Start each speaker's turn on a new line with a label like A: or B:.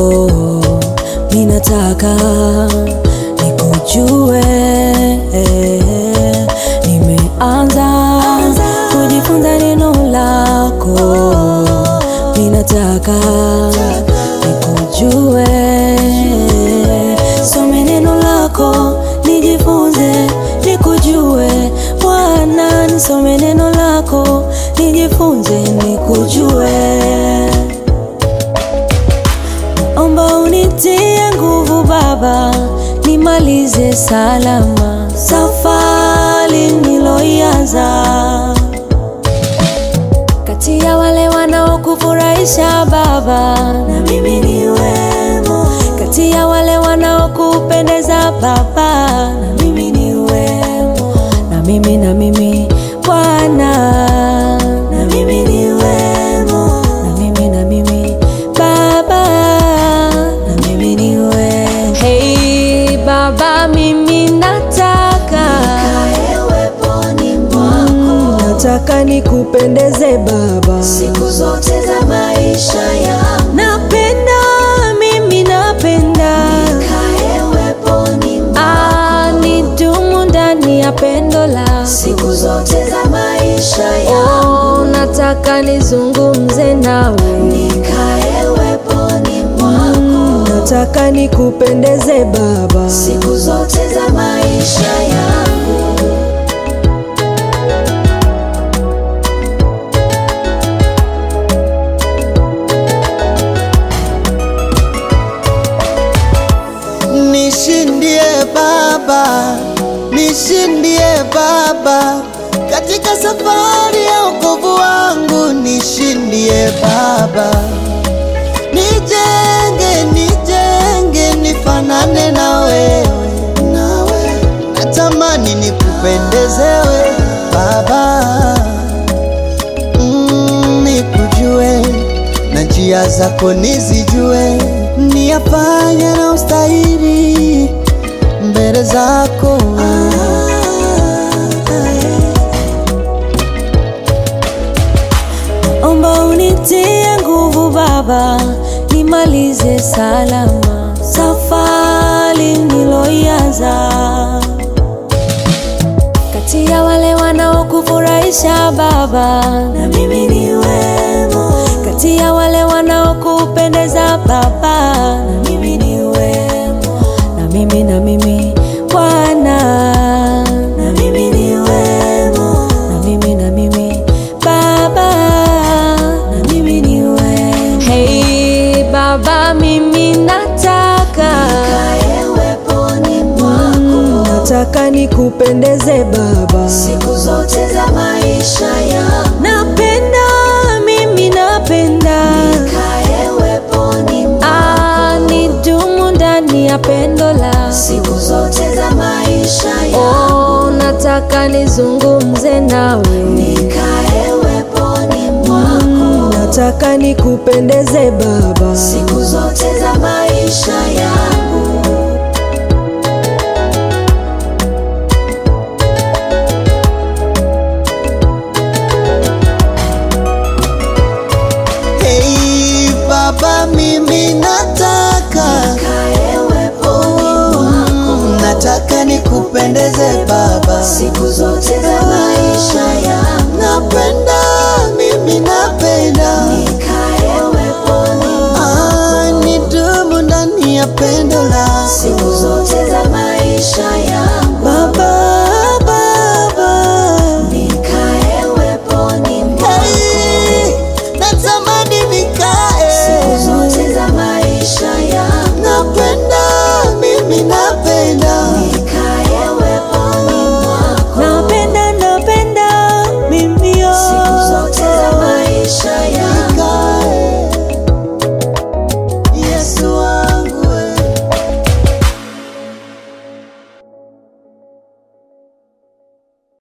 A: minataka nikujue. Nimeanza kujifunza neno lako, minataka nikujue. Some neno lako nijifunze, nikujue Bwana, nisome neno lako nijifunze, nikujue. Omba unitie nguvu Baba, nimalize salama safari niloianza. Kati ya wale wanaokufurahisha Baba, na mimi niwemo. Kati ya wale wanaokupendeza Baba, na mimi niwemo. Na mimi na mimi Bwana, na mimi niwemo. Na mimi na mimi Baba, na mimi niwemo. Hey Baba, mimi nataka Mm, nataka nikupendeze Baba
B: siku zote za maisha yangu
A: napenda mimi napenda
B: kae weponi
A: ah, nidumu ndani ya pendo la
B: siku zote za maisha yangu
A: oh, nataka nizungumze nawe
B: nikae weponi mwako
A: nataka nikupendeze Baba
B: siku zote za maisha yangu
C: Nishindie Baba, nishindie Baba, katika safari ya wokovu wangu, nishindie Baba, nijenge, nijenge, nifanane na wewe, nawe natamani nikupendezewe Baba, mm, nikujue na njia zako nizijue, niyafanya na ustahili mbele zako.
A: omba unitie nguvu Baba, nimalize salama safari niloianza. Kati ya wale wanaokufurahisha Baba, na mimi niwemo. Kati ya wale wanaokupendeza Baba, na mimi niwemo. Na mimi na mimi Bwana, na mimi niwemo. Na mimi na mimi Baba, na mimi niwemo. Hey Baba, mimi nataka
B: kae weponi mwako
A: nataka nikupendeze Baba,
B: siku zote za maisha yangu
A: napenda mimi napenda
B: kae weponi mwako
A: ah, nidumu ndani ya pendo la
B: siku zote za maisha yangu
A: oh, nataka nizungumze nawe
B: nikae weponi mwako
A: nataka nikupendeze Baba,
B: siku zote za